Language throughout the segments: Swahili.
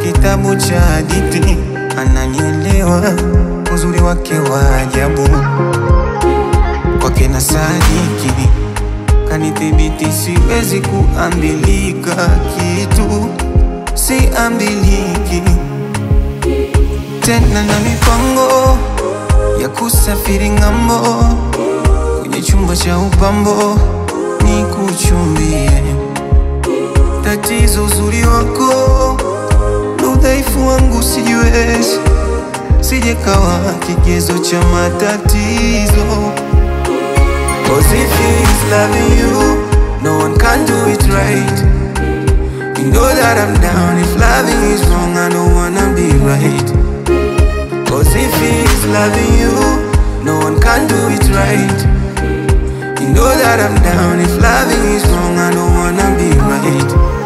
kitabu cha hadithi, ananielewa uzuri wake wa ajabu, kwake na sadiki kanithibiti, siwezi kuambilika kitu, siambiliki tena na mipango ya kusafiri ng'ambo, kwenye chumba cha upambo ni kuchumbie. Tatizo uzuri wako na udhaifu wangu sijiwezi, sije kawa kigezo cha matatizo. Cause if he's loving you, no one can do it right. You know that I'm down if loving is wrong, I don't wanna be right. Cause if he's loving you, no one can do it right. You know that I'm down if loving is wrong, I don't wanna be right.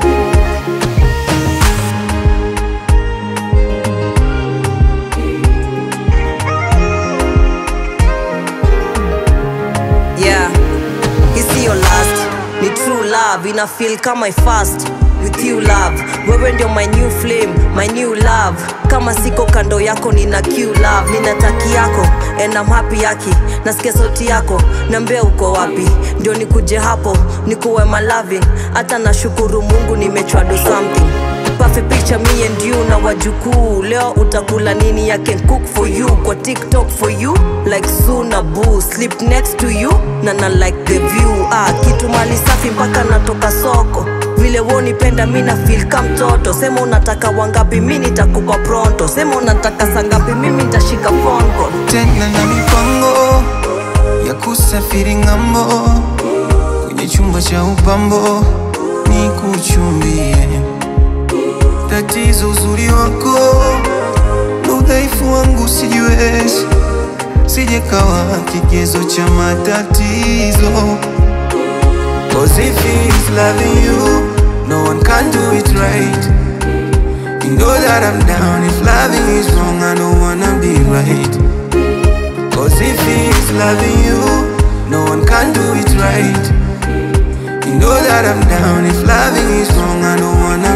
yeah hisi your last ni true love ina feel kama I fast with you love wewe ndio my new flame my new love kama siko kando yako nina q love nina taki yako and I'm happy yaki nasikia sauti yako nambia uko wapi ndio nikuje hapo nikuwe my loving hata nashukuru mungu nimechwa do something perfect picture me and you na wajukuu leo utakula nini I can cook for you kwa tiktok for you like suna boo sleep next to you na na like the view ah, kitu mali safi mpaka natoka soko vile wonipenda mi na feel ka mtoto sema unataka wangapi mi nitakupa pronto sema unataka sangapi mimi nitashika phone call tena na mipango ya kusafiri ng'ambo, kwenye chumba cha upambo ni kuchumbie. Tatizo uzuri wako na udhaifu wangu sijiwezi, sije kawa kigezo cha matatizo. Cause if he's loving you, no one can do it right. You know that I'm down if loving is wrong, I don't wanna be right. Cause if he's loving you, no one can do it right. You know that I'm down if loving is wrong, I don't wanna